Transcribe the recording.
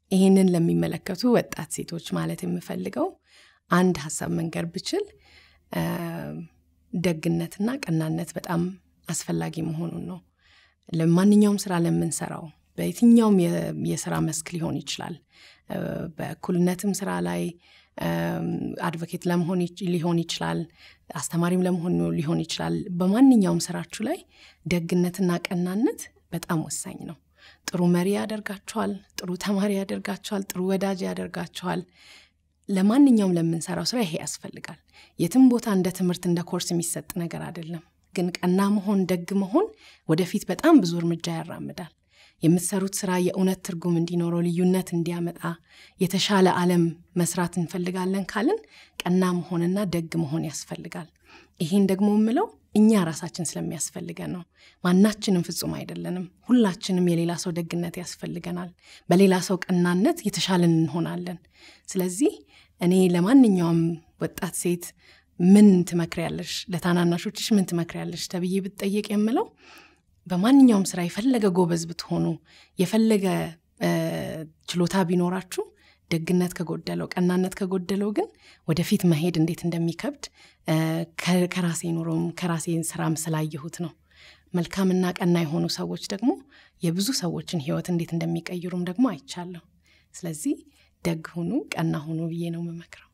ይህንን ለሚመለከቱ ወጣት ሴቶች ማለት የምፈልገው አንድ ሀሳብ መንገር ብችል ደግነትና ቀናነት በጣም አስፈላጊ መሆኑን ነው። ለማንኛውም ስራ ለምንሰራው በየትኛውም የስራ መስክ ሊሆን ይችላል። በእኩልነትም ስራ ላይ አድቮኬት ለመሆን ሊሆን ይችላል። አስተማሪም ለመሆን ሊሆን ይችላል። በማንኛውም ስራችሁ ላይ ደግነትና ቀናነት በጣም ወሳኝ ነው። ጥሩ መሪ ያደርጋችኋል። ጥሩ ተማሪ ያደርጋችኋል። ጥሩ ወዳጅ ያደርጋችኋል። ለማንኛውም ለምንሰራው ስራ ይሄ ያስፈልጋል። የትም ቦታ እንደ ትምህርት እንደ ኮርስ የሚሰጥ ነገር አይደለም። ግን ቀና መሆን፣ ደግ መሆን ወደፊት በጣም ብዙ እርምጃ ያራምዳል። የምትሰሩት ስራ የእውነት ትርጉም እንዲኖረው፣ ልዩነት እንዲያመጣ፣ የተሻለ ዓለም መስራት እንፈልጋለን ካልን ቀና መሆንና ደግ መሆን ያስፈልጋል። ይሄን ደግሞ የምለው እኛ ራሳችን ስለሚያስፈልገን ነው። ማናችንም ፍጹም አይደለንም። ሁላችንም የሌላ ሰው ደግነት ያስፈልገናል። በሌላ ሰው ቀናነት የተሻለን እንሆናለን። ስለዚህ እኔ ለማንኛውም ወጣት ሴት ምን ትመክሪያለሽ፣ ለታናናሾችሽ ምን ትመክሪያለሽ ተብዬ ብትጠየቅ የምለው በማንኛውም ስራ የፈለገ ጎበዝ ብትሆኑ፣ የፈለገ ችሎታ ቢኖራችሁ ደግነት ከጎደለው ቀናነት ከጎደለው ግን ወደፊት መሄድ እንዴት እንደሚከብድ ከራሴ ኑሮም ከራሴ ስራም ስላየሁት ነው። መልካምና ቀና የሆኑ ሰዎች ደግሞ የብዙ ሰዎችን ህይወት እንዴት እንደሚቀይሩም ደግሞ አይቻለሁ። ስለዚህ ደግ ሁኑ፣ ቀና ሁኑ ብዬ ነው የምመክረው።